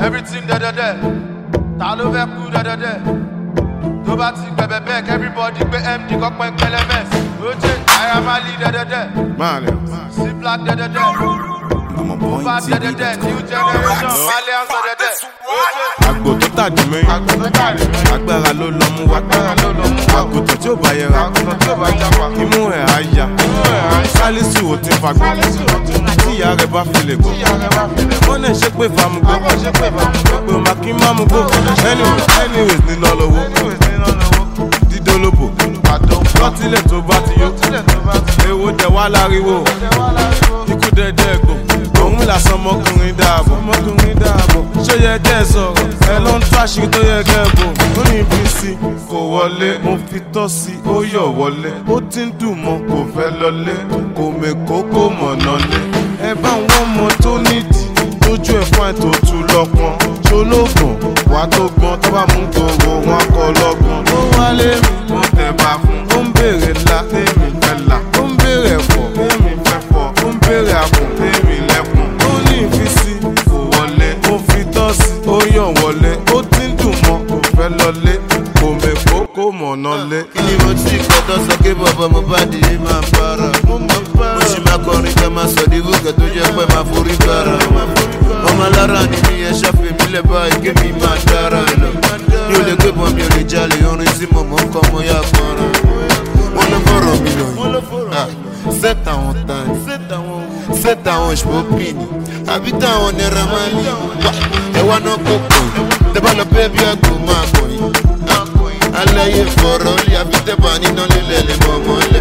everything dẹ́dẹ́dẹ́ ta ló fẹ́ kú dẹ́dẹ́dẹ́ tó bá ti gbẹ̀bẹ̀ bẹ́ẹ̀ everybody gbé md kọ́pẹ́ pẹlẹmẹs oje naira mali dẹ́dẹ́dẹ́ Malians. c black dẹ́dẹ́dẹ́ I'm a mo bá point dẹ́dẹ́dẹ́ new generation malians dẹ́dẹ́dẹ́ oje Àgbò tó tàjù mẹ́yìn. Agbára ló lọ mú wa. Àgùntàn tí ò bá yẹra. Imú ẹ̀ á ya. Sálísù ò ti fagbọ́. Tí ìyá rẹ̀ bá fi lè gbọ́. Wọ́n náà ṣe pé famugbó. Pé o máa kí má mú gbó. Anyways, anyways níná lọ́wọ́. Dídólóbò. Lọ́tílẹ̀ tó bá ti yó. Èwo dẹ̀ wá láriwo. Ikú dẹ̀dẹ̀ gbò. Òun là sọmọkùnrin dáàbò. Sọmọkùnrin dáàbò. Ṣé yẹ kẹ́ ẹ sọ̀rọ̀? Ẹ ló ń tó àṣírí tó yẹ kẹ́ ẹ bò. Ó ní ibi sí kò wọlé. Mo fi tọ́ sí ó yọ̀ wọlé. Ó ti ń dùn mọ́ kò fẹ́ lọlé. Kò mèkó kò mọ̀nà lé. Ẹ bá wọn mọ tó nídìí. Lójú ẹ̀ fún àìtó tu lọ́pọ̀n. Ṣolóògùn wà tó gbọ́n tó bá mú gbogbo wọn kọ lọ́gbọ̀n. Ó wálé mi. Mo tẹ̀ bá fún. Ó ń béèrè ńlá. Tèmi fẹ́ là. Ó ń béèrè ẹ̀fọ́. Tèmi fẹ́ fọ́. Ó ń béèrè àpò. Tèmi lẹ́kùn. Ó ní ìfisí. Kò wọlé. Ó fi tọ́sí. Ó yàn wọlé. Ó ti ń dùn mọ́. Kò fẹ́ lọlé. Kò mèkó kò mọ̀nà lé. kí ni mo ti kọ́tọ́ sọ pé bàbá mo bá di yìí máa para. mo sì máa kọrin ká máa sọ di gòkè tó jẹ́ pé máa forí gbára. ọmọ alára ni mi yẹn ṣàfihàn mi lẹ̀ báyìí kí mi máa dára lọ. mi ò lè gbé bọ́n mi ò lè jalè orin tí mo mọ̀ ń kọ́ mo yá fọ́nrán. wọ́n ló fọ̀rọ̀ mi lọ yìí. set àwọn tán set àwọn ìṣòpin àbí táwọn naira máa lè wá ẹwà náà kó pọ̀ tẹ́ bá lọ bẹ́ẹ̀ bí àgbò máa kọ̀ yìí aláyé fọ̀rọ̀ lé àbí tẹ́ bá níná lélẹ̀ lè mọ̀ mọ́lẹ̀.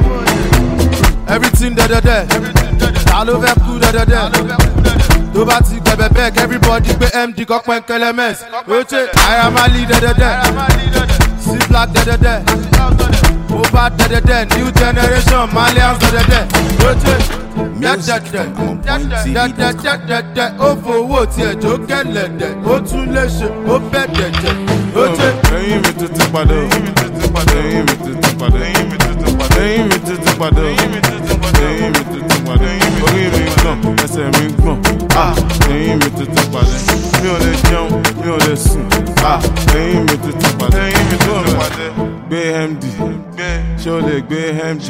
everything dẹ́dẹ́dẹ́ ta ló fẹ́ kú dẹ́dẹ́dẹ́ tó bá ti gbẹ̀bẹ̀ bẹ́ẹ̀ everybody gbé md kọ́pẹ́ pẹlẹmẹs oje naira mali dẹ́dẹ́dẹ́ c black dẹ́dẹ́dẹ́ mo bá dẹ́dẹ́dẹ́ new generation malians dẹ́dẹ́dẹ́ oje dẹ́dẹ́dẹ́ dẹ́dẹ́dẹ́dẹ́dẹ́ ó fowó tiẹ̀ jó kẹlẹ̀dẹ́ ó tún lè ṣe ó bẹ̀ dẹ̀dẹ̀ oje. Ẹyin mi tuntun padà. Ẹyin mi tuntun padà. Ẹyin mi tuntun padà. Ẹyin mi tuntun padà. Ẹyin mi tuntun padà. Ẹyin mi tuntun padà. Ẹyin mi tuntun padà. Orí mi gbọ̀n, ẹsẹ̀ mi gbọ̀n. Ah! Ẹyin mi tuntun padà. Mi ò lè jẹun, mi ò lè sùn. Ah! Ẹyin mi tuntun padà. Ẹyin mi tuntun padà. Gbé MD. Ṣé o lè gbé MD?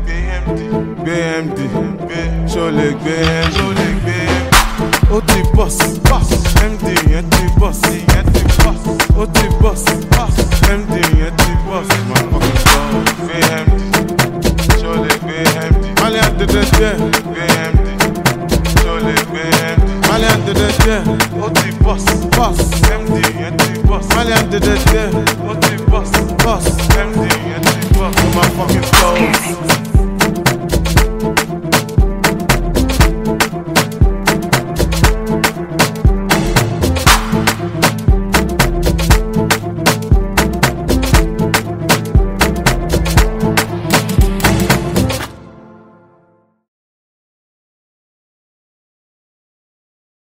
Gbé MD. Ṣé o lè gbé MD? ó ti bọ́s md yẹn ti bọ́s ó ti bọ́s md yẹn ti bọ́s máa fọkàn sọ gbé md ṣó lè gbé md malian dẹdẹdẹ gbé md ṣó lè gbé md malian dẹdẹdẹ ó ti bọ́s bọ́s md yẹn ti bọ́s malian dẹdẹdẹ ó ti bọ́s bọ́s md yẹn ti bọ́s.